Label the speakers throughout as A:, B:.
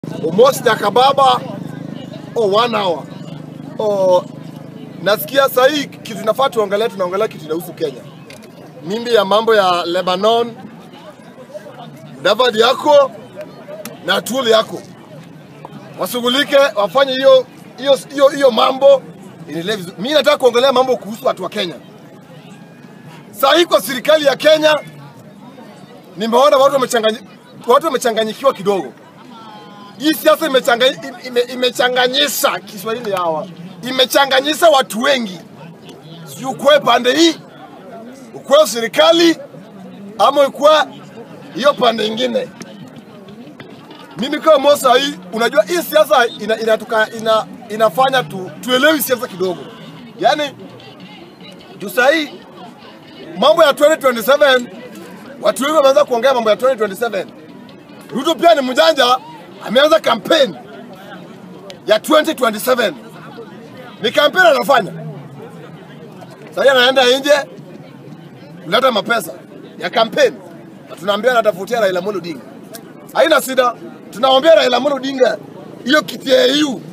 A: almost Jakababa oh, one hour oh, nasikia sahii kitu nafaa tuongelee, tunaongelea kitu inahusu Kenya, mimbi ya mambo ya Lebanon, David yako na tool yako washughulike, wafanye hiyo hiyo hiyo hiyo mambo iendelee vizuri. Mimi nataka kuongelea mambo kuhusu watu wa Kenya. Saa hii kwa serikali ya Kenya nimeona watu wamechanganyi- watu wamechanganyikiwa kidogo. Hii siasa imechanga- ime- imechanganyisha Kiswahili hawa, imechanganyisha watu wengi, sijui ukuwe pande hii, ukuwe serikali ama ukuwe hiyo pande ingine. Mimi kama Mosa hii, unajua hii siasa ina, inatuka, ina, inafanya tu, tuelewi siasa kidogo, yaani juu sahii mambo ya 2027 watu wengi wameanza kuongea mambo ya 2027. Ruto pia ni mjanja, ameanza kampeni ya 2027. Ni kampeni anafanya sasa, anaenda nje kuleta mapesa ya kampeni, na tunaambia anatafutia Raila Amolo Odinga. Haina shida, tunaombea Raila Amolo Odinga hiyo kiti ya AU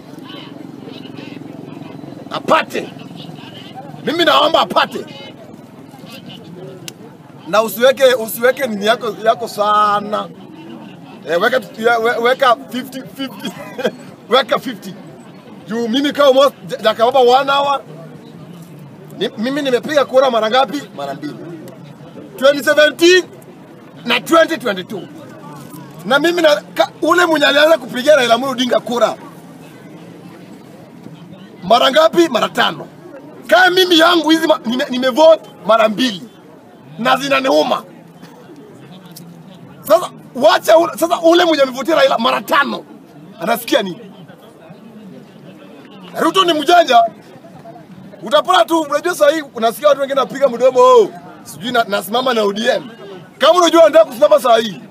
A: apate. Mimi naomba apate na usiweke usiweke nini yako yako sana eh, weka ya- we- weka 50 50 weka 50 juu mimi kama Mo Jakababa one hour ni, mimi nimepiga kura mara ngapi? Mara mbili, 2017 na 2022 na mimi na, ka, ule mwenye alianza kupigia Raila Amolo Odinga kura mara ngapi? Mara tano. Kama mimi yangu hizi ma- nime, nimevote mara mbili na zinaniuma. Sasa wacha ule, sasa ule mwenye amevutia Raila mara tano anasikia nini? Na Ruto ni mjanja, utapata tu. Unajua sasa hii unasikia watu wengine napiga mdomo oh, sijui na, nasimama na ODM. Kama unajua unataka kusimama saa hii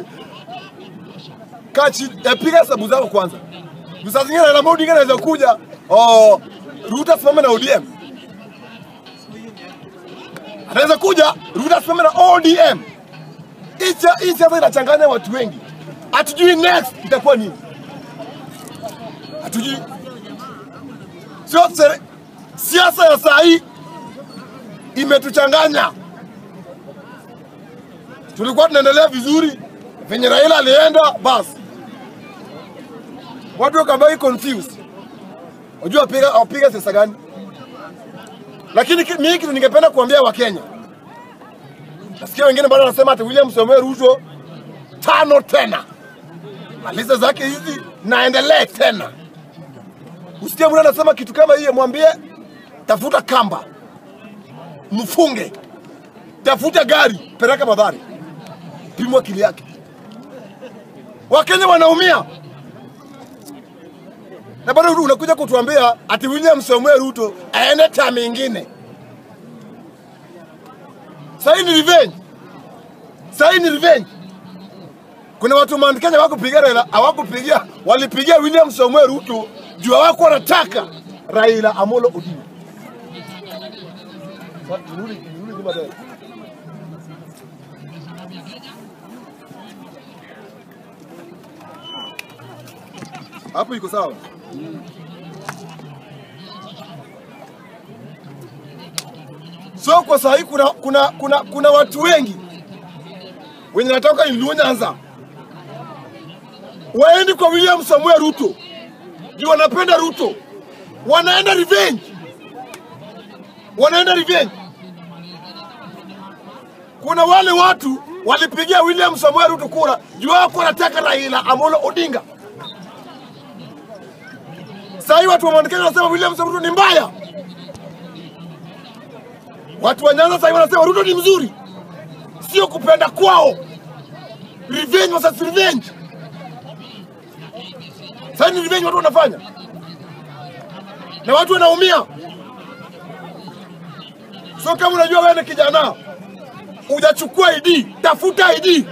A: kaa chini, eh, piga hesabu zako kwanza. Juu Saa zingine Raila Amolo Odinga anaweza kuja oh, Ruto asimame na ODM anaweza kuja Ruto asimame na ODM. Hii sia- Hii siasa inachanganya watu wengi, hatujui next itakuwa nini, hatujui. Sio sere- siasa ya saa hii imetuchanganya. Tulikuwa tunaendelea vizuri venye Raila alienda, basi watu wakabaki confused, wajua wapiga wapiga siasa gani lakini ki- mimi kitu ningependa kuambia Wakenya, nasikia wengine bado wanasema ati William Samoei Ruto tano tena, maliza zake hizi naendelee tena. Usikie mtu anasema kitu kama hiyo, mwambie tafuta kamba, mfunge, tafuta gari, peleka madhari, pimwa akili yake. Wakenya wanaumia na bado unakuja kutuambia ati William Samoei Ruto aende tami ingine. Sahii ni revenge, sahii ni revenge. Kuna watu Mount Kenya hawakupigia Raila, hawakupigia walipigia William Samoei Ruto juu hawako wanataka Raila Amolo Odinga. Sa- nirudi- nirudi nyuma tena. Hapo iko sawa? So kwa saa hii kuna, kuna, kuna, kuna watu wengi wenye natoka Luo Nyanza waendi kwa William Samuel Ruto juu wanapenda Ruto, wanaenda revenge, wanaenda revenge. Kuna wale watu walipigia William Samuel Ruto kura juu wako wanataka Raila Amolo Odinga. Saa hii watu wa Mount Kenya wanasema William Samoei Ruto ni mbaya. Watu wa Nyanza sasa hivi wanasema Ruto ni mzuri, sio kupenda kwao. Revenge versus revenge. Sasa ni revenge watu wanafanya na watu wanaumia. So kama unajua wewe ni kijana hujachukua ID, tafuta ID,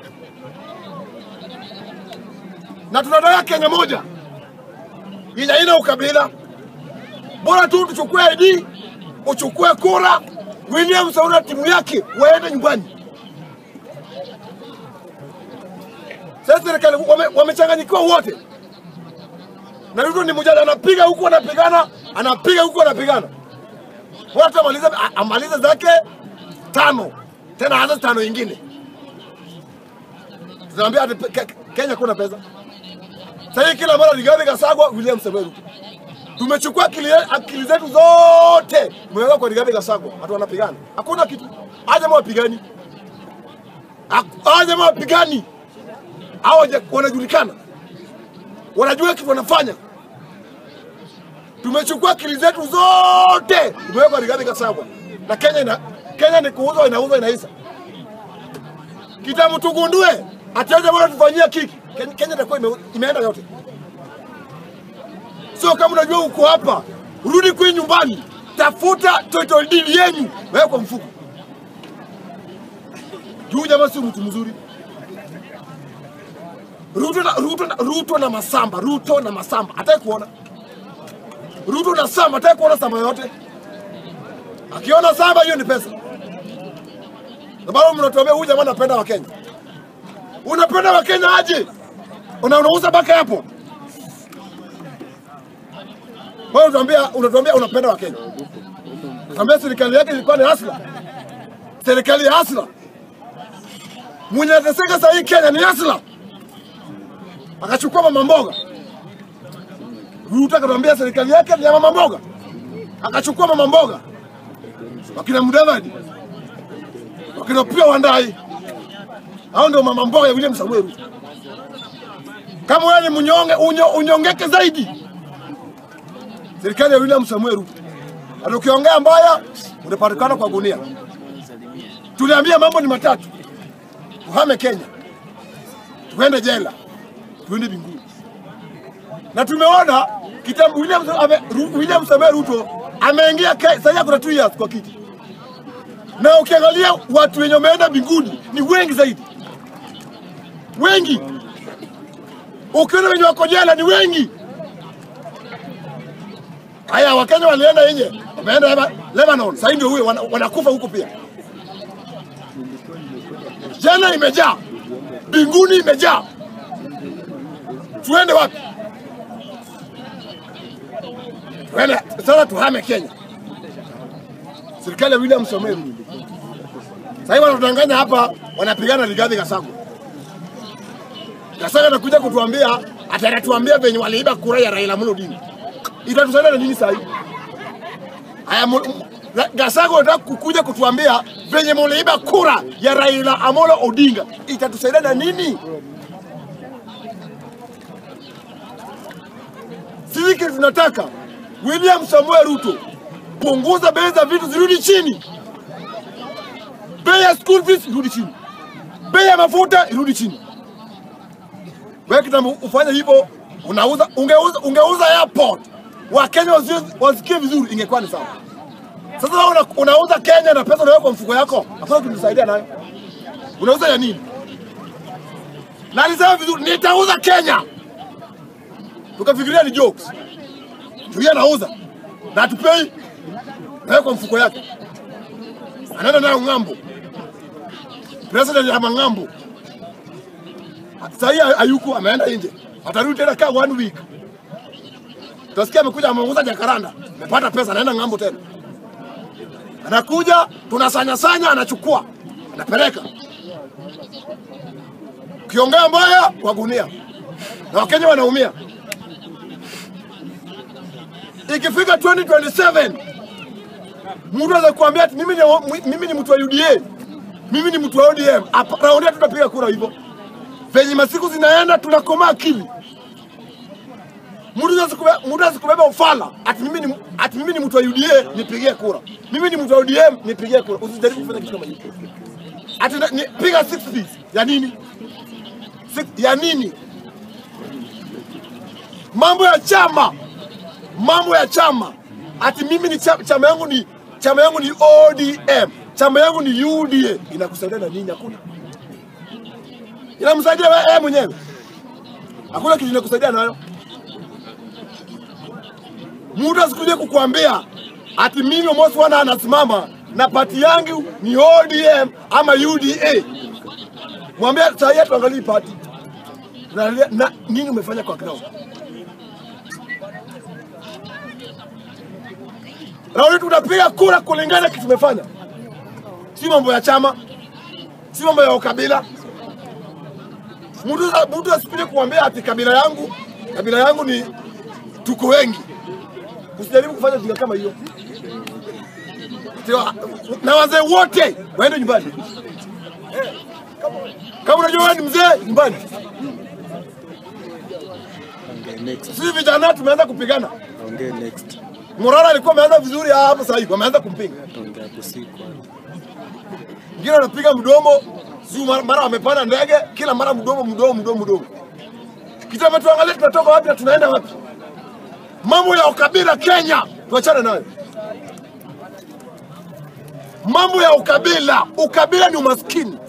A: na tunataka Kenya moja yenye haina ukabila. Bora tu tuchukue ID, uchukue kura, William Samoei na timu yake waende nyumbani. Sasa serikali wame- wamechanganyikiwa wote, na Ruto ni mmoja, anapiga huku anapigana, anapiga huku anapigana. Bora tu amalize a- amalize zake tano tena aanze tano ingine. Tunaambia ati pe- Ke- Kenya kuna pesa. Sasa hii kila mara Rigathi Gachagua, William Samoei Ruto. Tumechukua akili, akili zetu zote tumeweka kwa Rigathi Gachagua, watu wanapigana, hakuna kitu. Aje wapigani, aje wapigani, hao waja- wanajulikana, wanajua kitu wanafanya. Tumechukua akili zetu zote tumeweka kwa Rigathi Gachagua, na Kenya ina, Kenya ni kuuzwa, inauzwa, inaisha. Kitambo tugundue atiaje bora tufanyia kiki, Kenya, Kenya itakuwa ime, imeenda yote. Sio kama unajua uko hapa, rudi kwenye nyumbani, tafuta title deed yenyu, wewe kwa mfuko. Juu jamaa sio mtu mzuri. Ruto na, Ruto na, Ruto na Masamba, Ruto na Masamba, hataki kuona. Ruto na Samba, hataki kuona Samba yote. Akiona Samba hiyo ni pesa. Sababu mnatuambia huyu jamaa anapenda Wakenya. Unapenda Wakenya aje? Una unauza baka hapo. Wewe unatuambia unatuambia unapenda Wakenya. Tuambia serikali yake ilikuwa ni hasla. Serikali ya hasla. Mwenye anateseka sasa hii Kenya ni hasla. Akachukua mama mboga. Ruto akatuambia serikali yake ni ya mama mboga. Akachukua mama mboga. Wakina Mudavadi. Wakina pia Wandai. Hao ndio mama mboga ya William Samoei Ruto. Kama wewe ni mnyonge, unyo, unyongeke zaidi serikali ya William Samuel Ruto. Na ukiongea mbaya unapatikana kwa gunia. Tuliambia mambo ni matatu, tuhame Kenya, tuende jela, tuende mbinguni. Na tumeona kitambo William, ame, Ru- William Samuel Ruto ameingia Ke- sasa kuna 2 years kwa kiti, na ukiangalia watu wenye wameenda mbinguni ni wengi zaidi, wengi. Ukiona wenye wako jela ni wengi. Haya, Wakenya walienda nje, wameenda Leba- Lebanon, sasa ndio huyo wana- wanakufa huko pia. Jana imejaa, mbinguni imejaa. Tuende wapi? Tuende sasa, tuhame Kenya. Serikali ya William Samoei Ruto sasa hivi wanatudanganya hapa, wanapigana Rigathi Gachagua. Gachagua anakuja kutuambia, atanatuambia venye waliiba kura ya Raila Amolo Odinga itatusaidia na nini sasa hivi? Haya, mu- mu- Ra- Gachagua anataka kukuja kutuambia venye muliiba kura ya Raila Amolo Odinga, itatusaidia na nini? Sisi kile tunataka William Samuel Ruto, punguza bei za vitu zirudi chini, bei ya school fees irudi chini, bei ya mafuta irudi chini. Wewe kitambo ufanye hivyo, unauza ungeuza, ungeuza airport Wakenya wasi- wasikie vizuri, ingekuwa ni sawa. Sasa wewe una, unauza Kenya na pesa unaweka kwa mfuko yako, hakuna kunisaidia nayo. Unauza ya nini? Na alisema vizuri, nitauza Kenya. Tukafikiria ni jokes. Tulia nauza na atupei naweka kwa mfuko yake, anaenda nayo ng'ambo. President ya mang'ambo sahii hayuko, ameenda nje, atarudi tena kaa one week. Utasikia amekuja ameuza jakaranda, amepata pesa, anaenda ng'ambo tena, anakuja tunasanyasanya, anachukua anapeleka. Ukiongea mbaya kwa gunia, na Wakenya wanaumia. Ikifika 2027 mtu anaweza kuambia ati mimi ni, mimi ni mtu wa UDA, mimi ni mtu wa ODM. Hapa raundi hii tutapiga kura hivyo. Venye masiku zinaenda tunakomaa akili. Mtu anaweza kubeba- mtu anaweza kubeba ufala ati mimi ni ati mimi ni mtu wa UDA nipigie kura. Mimi ni mtu wa ODM nipigie kura. Usijaribu kufanya kitu kama hicho. Ati na- ni, piga 60 ya nini? Six, ya nini? Mambo ya chama, mambo ya chama. Ati mimi ni chama, chama yangu ni chama yangu ni ODM, chama yangu ni UDA. Inakusaidia na nini? Hakuna. Inamsaidia wewe wewe mwenyewe, hakuna kitu inakusaidia nayo. Mtu asikuje kukuambia ati mimi Omosi Wana anasimama na pati yangu ni ODM ama UDA. Mwambie saa hii tuangalie pati. tunaangalia na nini umefanya kwa ground. Raundi tunapiga kura kulingana na kitu tumefanya, si mambo ya chama, si mambo ya ukabila. Mtu mtu asipige kuambia ati kabila yangu kabila yangu ni tuko wengi. Usijaribu kufanya jinga kama hiyo. Sio, Na wazee wote waende nyumbani. Kama unajua wewe ni mzee, nyumbani.
B: Ongea next.
A: Sisi vijana tumeanza kupigana.
B: Ongea next.
A: Morara alikuwa ameanza vizuri ah, hapo sasa hivi wameanza kumpinga.
B: Ongea hapo si kwanza.
A: Mwingine anapiga mdomo, si mara, mara amepanda ndege, kila mara mdomo mdomo mdomo mdomo. Kitama tuangalie tunatoka wapi na tunaenda wapi. Mambo ya ukabila Kenya tuachane nayo. Mambo ya ukabila, ukabila ni umaskini,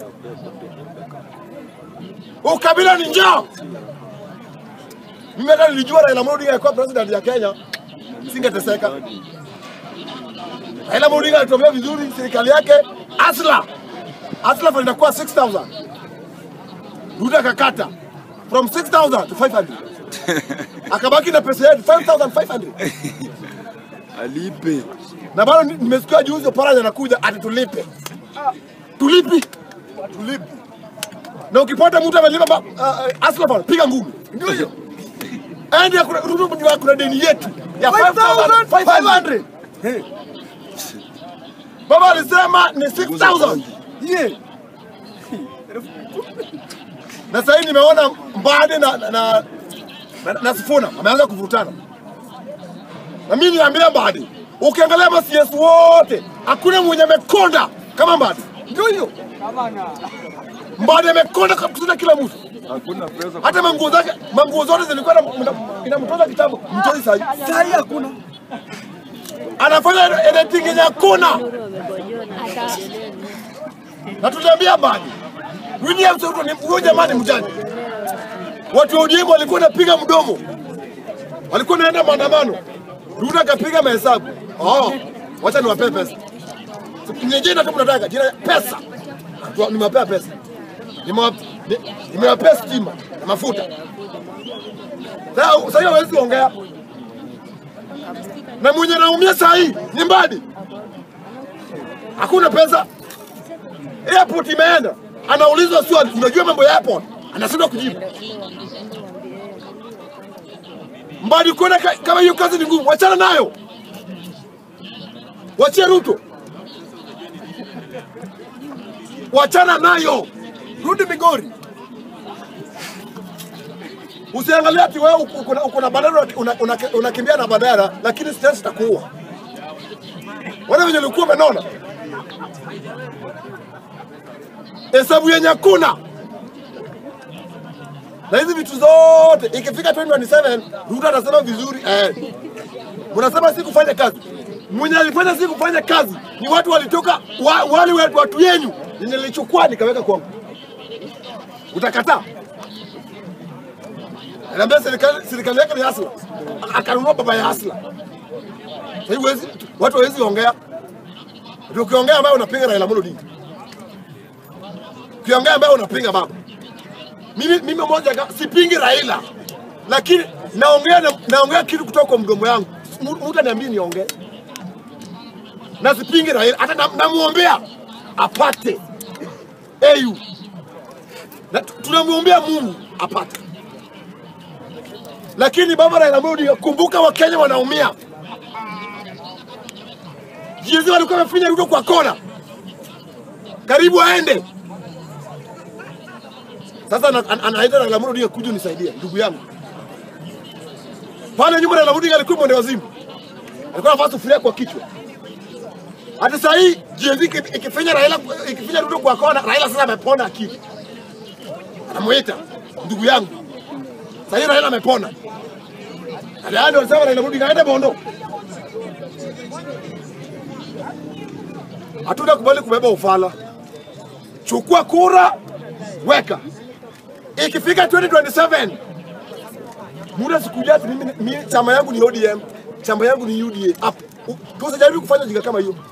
A: ukabila ni njaa. Mimi hata nilijua Raila Amolo Odinga alikuwa president ya Kenya, singeteseka. Raila Amolo Odinga alitumia vizuri serikali yake Asla. Asla fund inakuwa 6000. Ruto akakata from 6000 to 500. Akabaki na pesa yetu 5500.
B: Alipe.
A: Na bado ni- nimesikia juzi Oparanya anakuja ati tulipe. Tulipi? Tulipi. Na ukipata mtu amelipa ba- uh, Asla fund piga ngumi. Ndio hiyo. Ende ya kuna Ruto kuna- kuna deni yetu ya 5500. Hey. Baba alisema ni 6000. Yeah. Na sasa hivi nimeona Mbade na na, na, na, na Sifuna wameanza kuvutana. Na mimi niambia Mbade, ukiangalia ma CS wote hakuna mwenye amekonda kama Mbade. Ndio hiyo. Mbade amekonda kushinda kila mtu.
B: Hakuna pesa.
A: Hata manguo zake, manguo zote zilikuwa na- na- inamtoza kitabu. Mtoi sahi. Sahi hakuna. Anafanya editing yenye hakuna. Na tuliambia Mbadi, William Ruto ni huyo jamani mjane. Watu wa ODM walikuwa wanapiga mdomo, walikuwa wanaenda maandamano. Ruto akapiga mahesabu, oh, wacha niwapee pesa. Ni jina tu mnataka jina pesa, Tu- nimewapea pesa, Nimewa- ni- nimewapea stima na mafuta. Sasa sasa hiyo hawezi ongea, na mwenye naumia saa hii ni Mbadi, hakuna pesa airport imeenda, anaulizwa swali, unajua mambo ya airport, anashindwa kujibu. Mbadi kuona ka- kama hiyo kazi ni ngumu, wachana nayo, wachie Ruto, wachana nayo, rudi Migori. Usiangalia ati wewe uko- uko na- uko na badala una- una- unakimbia na badala, lakini stress itakuua. Wale wenye ulikuwa umenona hesabu yenye hakuna na hizi vitu zote ikifika 2027 Ruto atasema vizuri eh. Mnasema si kufanya kazi, mwenye alifanya si kufanya kazi ni watu walitoka wa, wale watu, watu yenyu yenye nilichukua nikaweka kwangu, utakataa? Anaambia serikali serikali yake ni hasla, akanunua baba ya hasla. Sasa hivi huwezi- watu hawezi ongea, Ndio ukiongea ambayo unapinga Raila Amolo Odinga ukiongea ambayo unapinga baba. Mimi mimi moja ka- sipingi Raila, lakini naongea na, naongea kitu kutoka kwa mdomo yangu. Mu- Mtu aniambie niongee, na sipingi Raila, hata nam- namuombea apate AU na tu- tunamwombea Mungu apate, lakini baba Raila Amolo Odinga, kumbuka Wakenya wanaumia. Jinsi walikuwa wamefinya Ruto kwa kona, karibu aende sasa ana- ana- anaita Raila Amolo Odinga kuja unisaidie, ndugu yangu. Pale nyuma Raila Odinga alikuwa mwende wazimu, alikuwa anavaa sufuria kwa kichwa. Hata saa hii GNZ iki- ikifinya Raila ikifinya Ruto kwa kona, Raila sasa amepona akili, anamuita ndugu yangu. Saa hii Raila amepona. Ndio alisema Raila Amolo Odinga aende Bondo. Hatuna kubali kubeba ufala. Chukua kura, weka. Ikifika 2027 muda sikuja ati mimi, mimi chama yangu ni ODM, chama yangu ni UDA. Hapo tusijaribu kufanya jinga kama hiyo.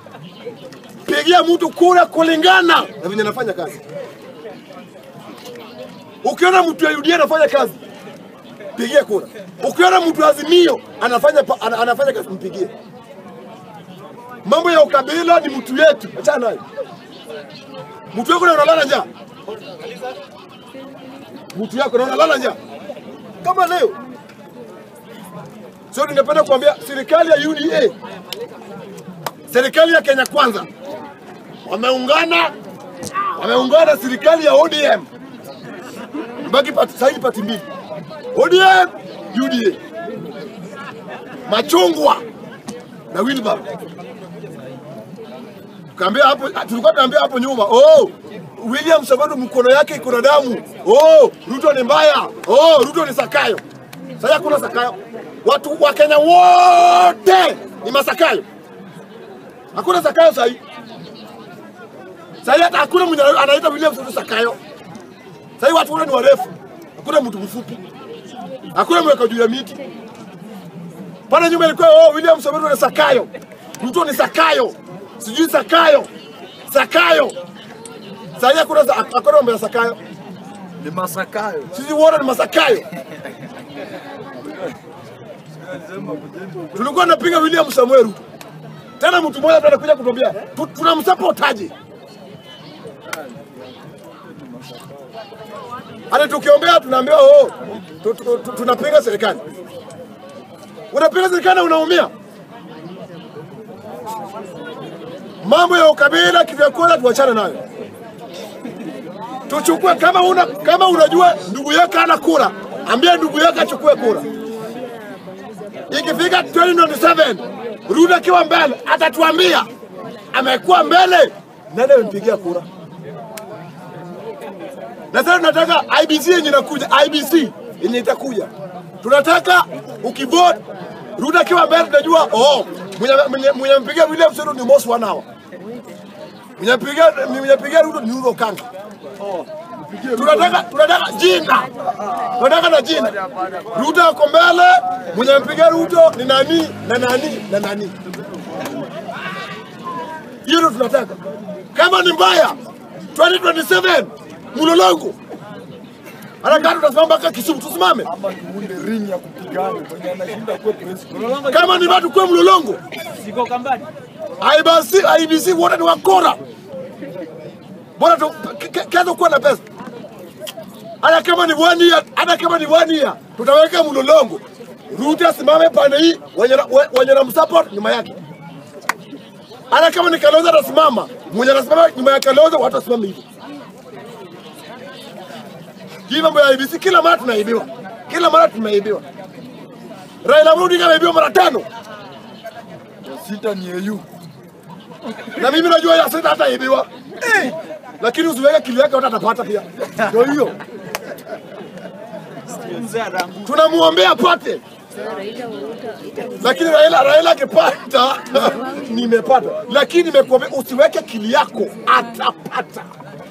A: Pigia mtu kura kulingana na venye anafanya kazi. Ukiona mtu ya UDA anafanya kazi, pigie kura. Ukiona mtu wa Azimio anafanya pa- ana- anafanya kazi, mpigie. Mambo ya ukabila ni mtu yetu, achana nayo. Mtu wako na unalala njaa, mtu yako na unalala njaa kama leo. Sio, ningependa kuambia serikali ya UDA, serikali ya Kenya Kwanza wameungana, wameungana serikali ya ODM mbaki pati, sasa hivi pati mbili ODM UDA, machungwa na Wilbur. Kaambia hapo, tulikuwa tunaambia hapo nyuma, oh, William Sabato mkono yake iko na damu. Oh, Ruto ni mbaya. Oh, Ruto ni Sakayo. Sasa hakuna Sakayo. Watu wa Kenya wote ni Masakayo. Hakuna Sakayo sasa hivi. Sasa hivi hata hakuna mwenye anaita William Sabato Sakayo. Sasa hivi watu wote ni warefu. Hakuna mtu mfupi. Hakuna mweka juu ya miti. Pale nyuma ilikuwa oh, William Sabato ni Sakayo. Ruto ni Sakayo. Sijui Sakayo. Sakayo. Sasa hivi hakuna hakuna mambo ya Sakayo.
B: Ni Masakayo.
A: Sisi wote ni Masakayo. Tulikuwa tunapinga William Samuel Ruto. Tena mtu mmoja ndo anakuja kutuambia tu- tunamsapotaje? Hata tukiombea tunaambiwa oh, tu- tu- tu- tunapinga serikali. Unapinga serikali na unaumia. Mambo ya ukabila kivyakula tuachane nayo. Tuchukue kama una kama unajua ndugu yako ana kura, ambia ndugu yako achukue kura. Ikifika 2027 Ruto akiwa mbele atatuambia amekuwa mbele, nani amempigia kura? Na sasa tunataka IBC yenye inakuja, IBC yenye itakuja, tunataka ukivote Ruto akiwa mbele, tunajua oh, mwenye mwenye- mwenye ampigia William Ruto ni Mos Wanawa, mwenye ampigia mwenye ampigia Ruto ni Uhuru Kanga. Tunataka tunataka jina, tunataka na jina. Ruto ako mbele, mwenye ampigia Ruto ni nani na nani na nani. Hiyo ndio tunataka. Kama ni mbaya 2027 mlolongo hata kama tutasimama mpaka Kisumu, tusimame.
B: Ama tuunde ring ya kupigana mwenye anashinda kuwa president.
A: Kama ni watu kwa mlolongo,
C: Siko kambani.
A: IBC, IBC wote ni wakora. Bora tu ke- ke- kesho kuwa na pesa. Hata kama ni one year, hata kama ni one year, tutaweka mlolongo. Ruto asimame pande hii, wenye na- we- wenye na msupport nyuma yake. Hata kama ni Kalonzo atasimama, mwenye anasimama nyuma ya Kalonzo watu wasimame hivyo. Hii mambo ya IBC kila mara tunaibiwa. Kila mara tunaibiwa. Raila Amolo Odinga ameibiwa mara tano.
B: Sita ni EU.
A: na mimi najua ya sita hata ibiwa eh, lakini usiweke kili yake hata atapata pia. Ndio hiyo
C: Mzee arangu.
A: tunamuombea apate, lakini Raila Raila akipata nimepata, lakini nimekuambia usiweke kili yako atapata.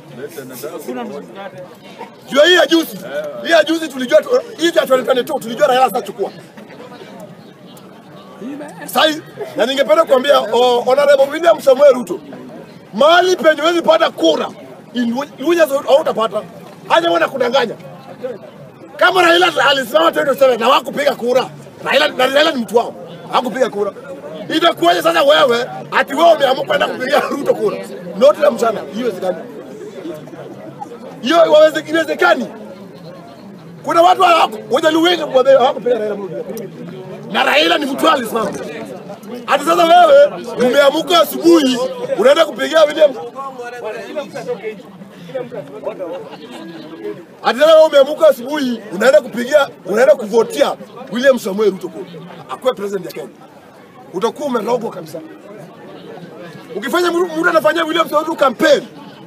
A: Jua hii ya juzi, hii ya juzi tulijua tu- hii ya 2022 tulijua Raila atachukua. Sai, na ningependa kuambia oh, Honorable William Samuel Ruto, mahali penye huwezi pata kura in Lu- Luhya hautapata, hata wana kudanganya. Kama Raila alisimama 2027 na wakupiga kura, Raila na Raila ni mtu wao, hakupiga kura. Itakuwaje sasa wewe ati wewe umeamua kwenda kupigia Ruto kura? Noti la mchana, hiyo iwezekani. Hiyo waweze iwezekani. Kuna watu hawako wajaluwenga hawakupiga Raila Amolo Odinga na Raila ni mtu alisimama. Hata sasa wewe umeamuka asubuhi unaenda kupigia William. Hata sasa wewe umeamuka asubuhi unaenda kupigia unaenda kuvotia William Samuel Ruto kura akuwe president ya Kenya, utakuwa umerogwa kabisa. Ukifanya mtu mtu anafanyia William Samuel Ruto campaign,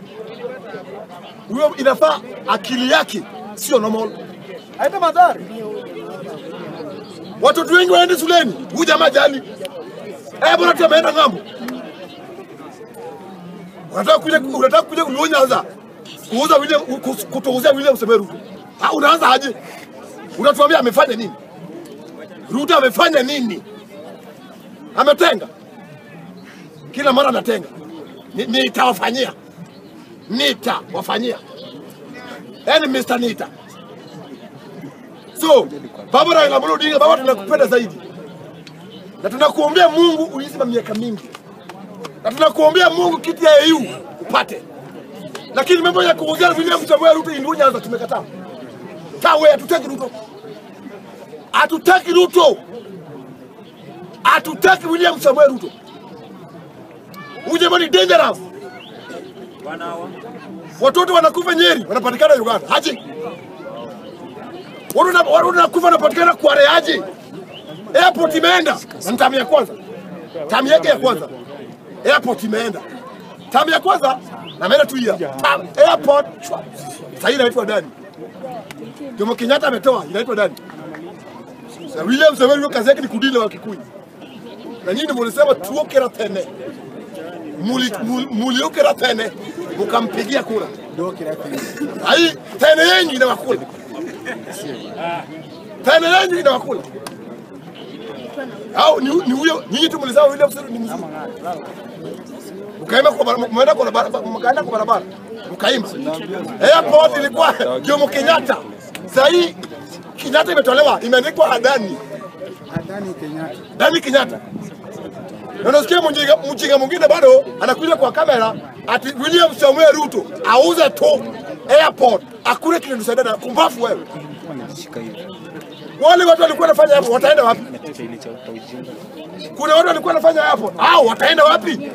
A: huyo inafaa akili yake sio normal.
B: Haita madhari.
A: Watoto wengi waende shuleni, huyu jamaa jali. Eh, bora tu ameenda ng'ambo. Unataka kuja unataka kuja kunyonya kuuza William ku- kutuuzia William Samoei Ruto. Ah, unaanza aje? Unatuambia amefanya nini? Ruto amefanya nini? Ametenga. Kila mara anatenga. Ni- Nitawafanyia. Nitawafanyia. yani Mr. Nita. So baba Raila Amolo Odinga, baba, tunakupenda zaidi na tunakuombea Mungu uishi kwa miaka mingi, na tunakuombea Mungu kiti ya AU upate, lakini mambo ya kuongea William Samoei Ruto Indu Nyanza tumekataa. Tawe, hatutaki Ruto, hatutaki Ruto, hatutaki William Samoei Ruto. Huyu jamaa ni dangerous. Watoto wanakufa Nyeri, wanapatikana Uganda. Haji. Watu na- watu wanakufa wanapatikana Kware aje? Airport imeenda. Na ni tamu ya kwanza. Tamu yake ya kwanza. Airport imeenda. Tamu ya kwanza na ameenda tu hiya. Tam, airport. chwa. Sasa hii inaitwa nani? Jomo Kenyatta ametoa inaitwa nani? Sasa William Samoei Ruto kazi yake ni kudili na Wakikuyu. Na nyinyi mlisema tuokera tene. Muli- mul- Muliokera tene mukampigia kura. Ai, tene yenyu inawakula. Tene yenyu inawakula. Au ni ni huyo nyinyi tu mlisema William Samoei ni mzuri. Mkaenda kwa barabara, mkaenda kwa barabara, mkaenda kwa barabara. Mkaimba. Airport ilikuwa Jomo Kenyatta. Sasa hii Kenyatta imetolewa, imeandikwa Adani.
D: Adani Kenyatta.
A: Dani Kenyatta. Na unasikia mjinga mjinga mwingine bado anakuja kwa kamera ati William Samuel Ruto auze tu airport akule kile tusaidia na kumbafu wewe. Wale watu walikuwa wanafanya hapo wataenda wapi? Kuna watu walikuwa wanafanya hapo. Hao wataenda wapi?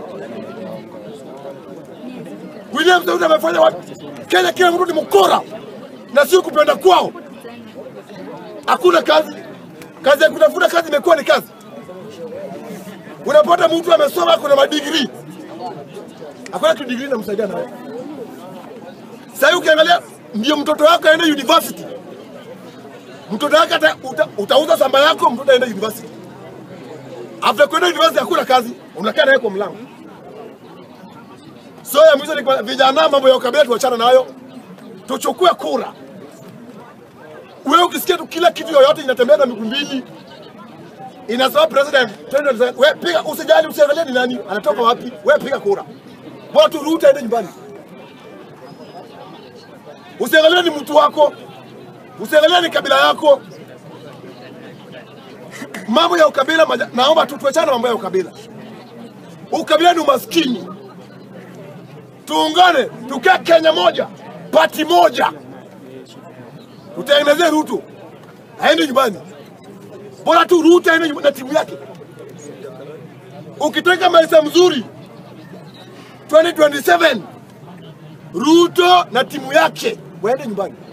A: William Samuel amefanya wapi? Kenya kila mtu ni mkora na sio kupenda kwao. Hakuna kazi. Kazi ya kutafuta kazi imekuwa ni kazi. Unapata mtu amesoma kuna madigrii, hakuna kitu degree namsaidia nayo. Sasa hivi ukiangalia, ndio mtoto wako aende university, mtoto wako ata, uta, utauza shamba yako, mtoto aende university. After kwenda university hakuna kazi, unakaa naye kwa mlango. So ya mwisho ni kwa vijana, mambo ya ukabila tuachana nayo, tuchukue kura. Wewe ukisikia tu kila kitu yoyote inatembea na miguu mbili inasema president 2027 wewe piga, usijali, usiangalie ni nani anatoka wapi, wewe piga kura, bora tu Ruto aende nyumbani. Usiangalie ni mtu wako, usiangalie ni kabila yako. Mambo ya ukabila, maja- naomba tu tuachane na mambo ya ukabila. Ukabila ni umaskini. Tuungane, tukae Kenya moja, pati moja, tutengenezee Ruto aende nyumbani bora tu Ruto aende nyumbani na timu yake. Ukitaka maisha mzuri 2027 Ruto na timu yake waende nyumbani.